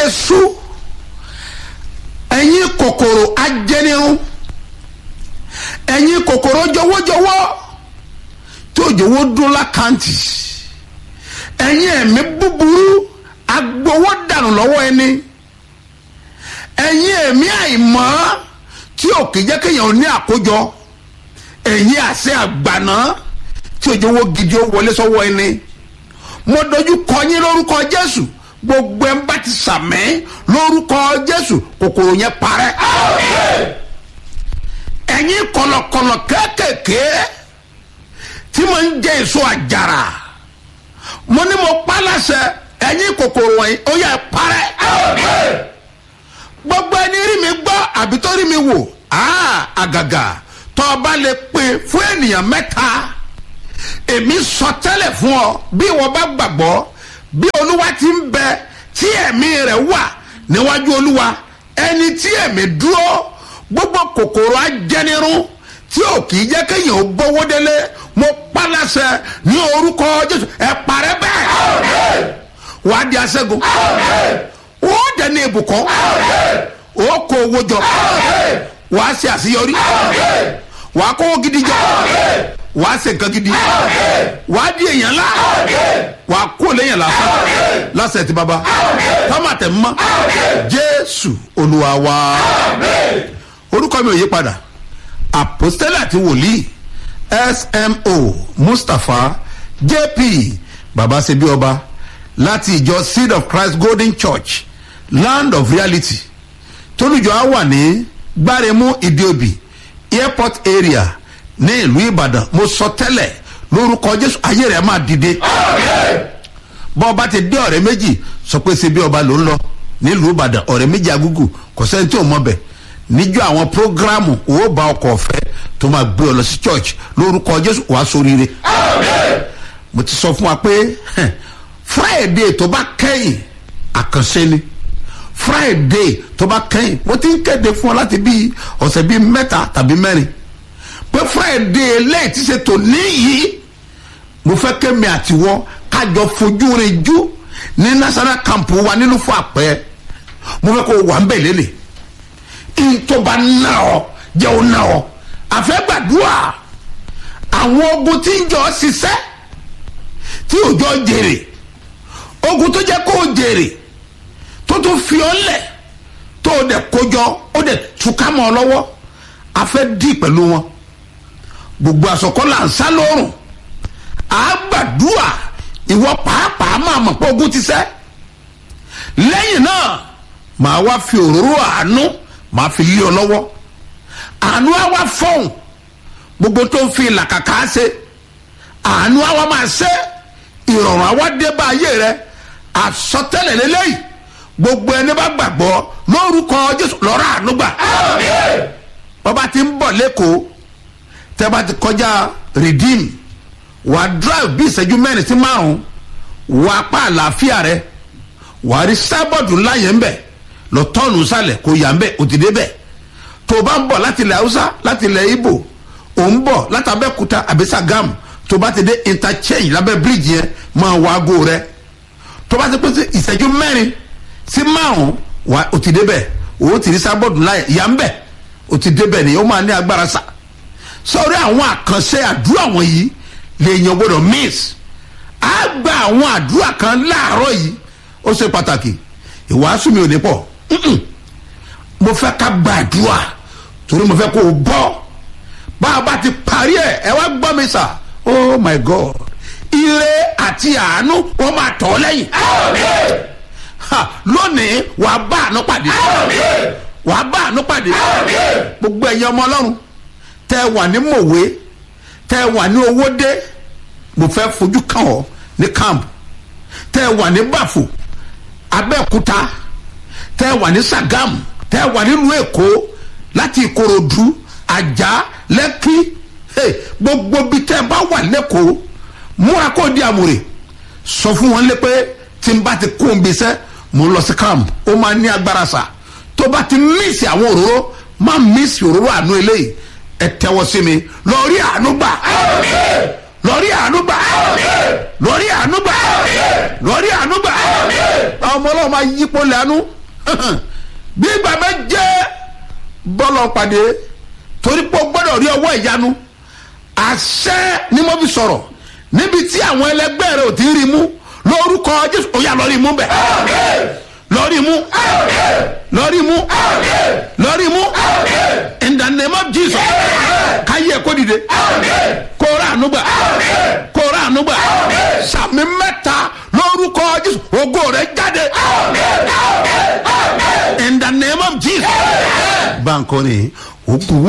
sú ẹ̀yin kòkòrò ajẹnirun ẹ̀yin kòkòrò jọwọ́jọwọ́ tí òjòwò dún lákàntì ẹ̀yin ẹ̀mí búburú agbowó dànù lọ́wọ́ ẹni ẹ̀yin ẹ̀mí àìmọ́ tí ò kì í jẹ́ kéèyàn ní àkójọ ẹ̀yin àṣẹ àgbàná tí òjòwò gidi ó wọlé sọ́wọ́ ẹni mo dojú kọ yín lórúkọ Jésù gbogbo ẹ̀ ń bá ti sàmẹ́ lórúkọ Jésù kòkòrò yẹn parẹ́ ẹ̀yin kọ̀lọ̀kọ̀lọ̀ kéékèèké tí mo ń jẹ èso àjàrà mo ní mo pa láṣẹ ẹ̀yin kòkòrò wọ̀nyí ó yẹ parẹ́ gbogbo ẹni rí mi gbọ́ àbí tó rí mi wò àgàgà tó o bá lè pín fún ènìyàn mẹ́ta èmi sọ tẹ́lẹ̀ fún ọ bí wọ́n bá gbàgbọ́ bí olúwa ti ń bẹ tí ẹ̀mí rẹ̀ wà níwájú olúwa ẹni tí ẹ̀mí dúró gbogbo kòkòrò ajẹnirun tí ò kì í jẹ́ kéèyàn ó gbówó délé mo pa láṣẹ ní orúkọ jésù ẹ parẹ́ bẹ́ẹ̀ wà á di aṣẹ́gun ó dẹ̀ ní ibùkún ó kó owó jọ wà á ṣe àṣeyọrí wà á kówó gidi jọ wà á ṣe nǹkan gidi wà á di èèyàn ńlá wà á kó léèyàn lásán lásẹ̀ tí baba tọ́mà tẹ̀ mọ́ jésù olúwa wa orúkọ mi ò yí padà àpòstélà àti wòlíì smo mustapha jp baba ṣebí ọba láti ìjọ seed of christ golden church land of reality tólùjọ á wà ní gbáremú ìdíòbí airport area ní ìlú ìbàdàn mo sọ tẹ́lẹ̀ lórúkọ jésù ayé rẹ̀ máa dìde bọ́ ọba ti dé ọ̀rẹ́ méjì sọ pé ṣebí ọba ló ń lọ nílùú ìbàdàn ọ̀rẹ́ méjì agúgù kò sẹ́ni tí ò mọ̀ bẹ̀ níjọ́ àwọn prógrámù owó bá ọkọ̀ ọ̀fẹ́ tó máa gbé ọ lọ sí church lórúkọ jésù wàá sóríire mo ti sọ fún wa pé friday tó bá kẹ́yìn àkànṣe ni friday tó bá kẹ́yìn mo ti ń kéde fún ọ láti bí ọ̀sẹ̀ bíi mẹ́ta tàbí mẹ́rin pé friday lẹ́yìn tí ṣe tò níyì mo fẹ́ kémi àtiwọ́ kájọ fojú rìn jú ní national camp wa nínú fún àpẹ́ mo fẹ́ kó wà ń bẹ̀ lélẹ̀ ntọ́ba ná ọ jẹ́ ọ ná ọ àfẹ́gbàdúrà àwọn ogun tí ń jọ ṣiṣẹ́ tí òjò jèrè ogun tó jẹ́ kó jèrè tó tún fi ọ́ lẹ̀ tó o dẹ̀ kójọ ó dẹ̀ túká mọ́ ọ lọ́wọ́ afẹ́ dì pẹ̀lú wọn gbogbo àsọkọ́ là ń sá lórùn àgbàdúrà ìwọ pàápàá máa mọ̀ pé ogun ti ṣẹ́ lẹ́yìn náà màá wá fi òróró àánú màá fi lé ọ lọ́wọ́ àánú á wá fọ́hùn gbogbo tó ń fi làkàkà ṣe àánú á wá máa ṣe ìrọ̀rùn á wá dé bá ayé rẹ àsọtẹ́lẹ̀ lélẹ́yìí gbogbo ẹni bá gbàgbọ́ lórúkọ jésù lọ́rọ̀ àánú gbà bàbá ti ń bọ̀ lẹ́kọ̀ọ́ tẹ́ bá ti kọjá redeem wàá drive bí ìṣẹ́jú mẹ́rin sí márùn-ún wàá pa àlàáfíà rẹ wàá rí sábọ̀dù ńlá yẹn ń bẹ̀ lọ tọ́ọ̀nù sálẹ̀ kò yà ń bẹ̀ ò ti dé bẹ̀ tó o bá ń bọ̀ láti ilẹ̀ haúsá láti ilẹ̀ ibo ò ń bọ̀ láti abẹ́kúta àbí Ṣàgámù tó o bá ti dé interchange lábẹ́ bíríìjì yẹn máa wá aago rẹ tó o bá ti pín sí ìṣẹ́jú mẹ́rin sí márùn-ún wà ò ti dé bẹ̀ ò ti rí sábọ̀dù ńlá yà ń bẹ̀ ò ti dé bẹ̀ ni ó máa ní agbára sà sọ́ọ́rí àwọn àkànṣe àdúrà wọ̀nyí lèèyàn gbọ́dọ̀ miss á gba àwọn àdúrà kan láàárọ̀ yìí ó ṣe pàtàkì ìwàásù mi ò ní pọ̀ mo fẹ́ ká gbàdúrà torí mo fẹ́ kó o bọ́ bá a bá ti parí ẹ̀ ẹ wá gbọ́ mi sà oh my god ire àti àánú wọ́n máa tọ̀ ọ́ lẹ́yìn lónìí wàá bá àánú pàdé wàá bá àánú pàdé gbogbo ẹ̀yin ọmọ ọlọ́run tẹ́ ẹ wà ní mòwe tẹ́ ẹ wà ní owódé mo fẹ́ fojú kàn ọ́ ní camp tẹ́ ẹ wà ní bàfò abẹ́òkúta tẹ́ ẹ wà ní Ṣàgámù tẹ́ ẹ wà nílùú èkó láti ìkòròdú àjà lẹ́kí gbogbo bí tẹ́ ẹ bá wà lẹ́kọ̀ọ́ múra kó di àmùrè sọ fún wọn lé pé tí n bá ti kó n bí sẹ́ mo lọ sí camp ó máa ní agbára sa tó bá ti mísì àwọn òróró má mísì òróró àánú eléyìí ẹ tẹ́wọ́ sí mi lọ rí àánú gbà lórí ànúgbà lórí ànúgbà lórí ànúgbà ọmọ ọlọ́run máa yípo lẹ́nu bí ìgbà bẹ jẹ́ bọ́lọ̀ pàdé torí pé o gbọ́dọ̀ rí ọwọ́ ìyanu àṣẹ ni mo fi sọ̀rọ̀ níbi tí àwọn ẹlẹgbẹ́ rẹ ò ti rí mú lórúkọ jésù ó yá lọ rí mú bẹ̀ lọ rí mú lọ rí mú lọ rí mú in the name of jesus káyé kó dìde kó rà ànúgbà kó rà ànúgbà sàmì mẹ́ta lórúkọ jésù ògo rẹ jáde in the name of jesus. báńkò ni ògùn